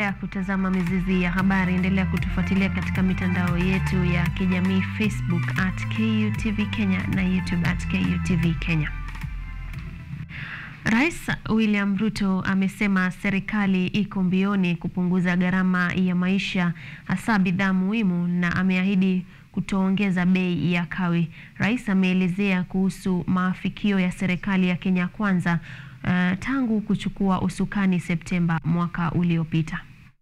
Unaendelea kutazama Mizizi ya Habari. Endelea kutufuatilia katika mitandao yetu ya kijamii Facebook at KUTV Kenya na YouTube at KUTV Kenya. Rais William Ruto amesema serikali iko mbioni kupunguza gharama ya maisha hasa bidhaa muhimu na ameahidi kutoongeza bei ya kawi. Rais ameelezea kuhusu maafikio ya serikali ya Kenya Kwanza uh, tangu kuchukua usukani Septemba mwaka uliopita.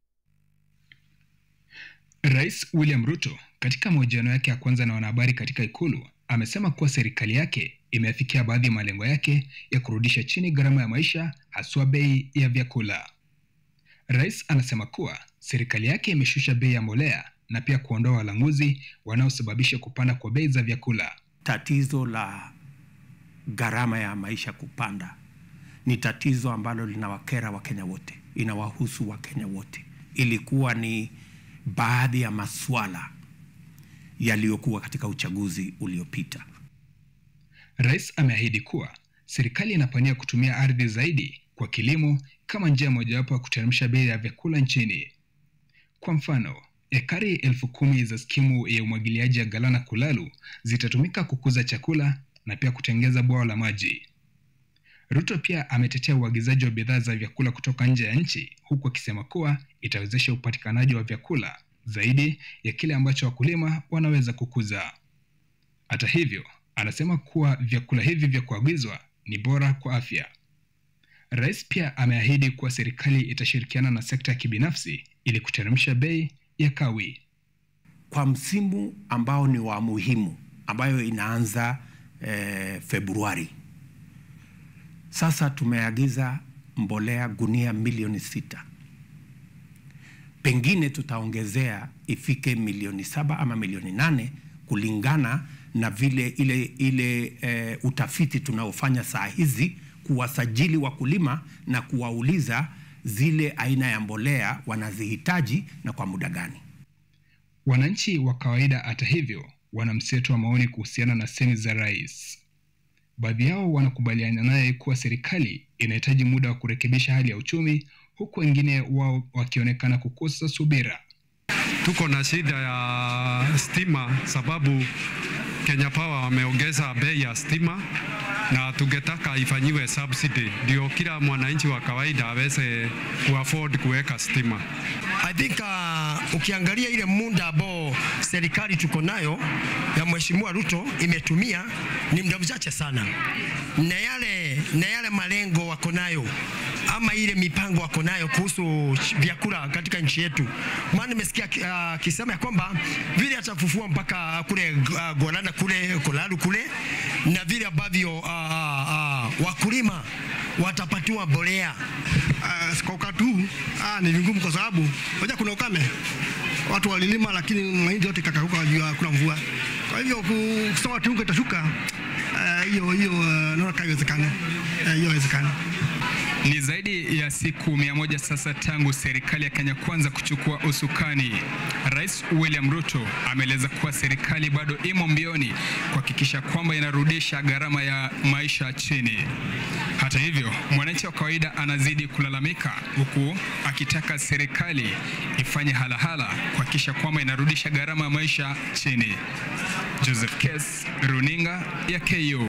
Rais William Ruto katika mahojiano yake ya kwanza na wanahabari katika ikulu amesema kuwa serikali yake imeafikia baadhi ya malengo yake ya kurudisha chini gharama ya maisha haswa bei ya vyakula. Rais anasema kuwa serikali yake imeshusha bei ya mbolea na pia kuondoa walanguzi wanaosababisha kupanda kwa bei za vyakula. Tatizo la gharama ya maisha kupanda ni tatizo ambalo linawakera Wakenya wote, inawahusu Wakenya wote. Ilikuwa ni baadhi ya maswala yaliyokuwa katika uchaguzi uliopita. Rais ameahidi kuwa serikali inapania kutumia ardhi zaidi kwa kilimo kama njia mojawapo ya kuteremsha bei ya vyakula nchini. Kwa mfano, ekari elfu kumi za skimu ya umwagiliaji ya Galana Kulalu zitatumika kukuza chakula na pia kutengeza bwawa la maji. Ruto pia ametetea uagizaji wa bidhaa za vyakula kutoka nje ya nchi huku akisema kuwa itawezesha upatikanaji wa vyakula zaidi ya kile ambacho wakulima wanaweza kukuza. Hata hivyo, anasema kuwa vyakula hivi vya kuagizwa ni bora kwa afya. Rais pia ameahidi kuwa serikali itashirikiana na sekta ya kibinafsi ili kuteremsha bei ya kawi. Kwa msimu ambao ni wa muhimu ambayo inaanza eh, Februari, sasa tumeagiza mbolea gunia milioni sita pengine tutaongezea ifike milioni saba ama milioni nane kulingana na vile ile, ile e, utafiti tunaofanya saa hizi kuwasajili wakulima na kuwauliza zile aina ya mbolea wanazihitaji na kwa muda gani. Wananchi wa kawaida, hata hivyo, wana mseto wa maoni kuhusiana na semi za rais. Baadhi yao wanakubaliana naye kuwa serikali inahitaji muda wa kurekebisha hali ya uchumi huku wengine wao wakionekana kukosa subira. Tuko na shida ya stima sababu Kenya Power wameongeza bei ya stima na tungetaka ifanyiwe subsidy ndio kila mwananchi wa kawaida aweze kuafford kuweka stima. I think uh, ukiangalia ile muda ambao serikali tuko nayo ya Mheshimiwa Ruto imetumia ni muda mchache sana, na yale, na yale malengo wako nayo ama ile mipango wako nayo kuhusu vyakula katika nchi yetu. Maana nimesikia akisema uh, ya kwamba vile atafufua mpaka kule uh, Golana kule Kolalu kule na vile ambavyo uh, uh, wakulima watapatiwa mbolea uh, kwa wakati huu uh, ni vigumu kwa sababu moja, kuna ukame, watu walilima, lakini mahindi yote kakauka juu kuna mvua. Kwa hivyo kusema kiungo itashuka hiyo uh, hiyo uh, naona haiwezekani, hiyo uh, haiwezekani. Ni zaidi ya siku mia moja sasa tangu serikali ya Kenya Kwanza kuchukua usukani. Rais William Ruto ameeleza kuwa serikali bado imo mbioni kuhakikisha kwamba inarudisha gharama ya maisha chini. Hata hivyo, mwananchi wa kawaida anazidi kulalamika huku akitaka serikali ifanye halahala kuhakikisha kwamba inarudisha gharama ya maisha chini. Joseph Kes, Runinga ya KU.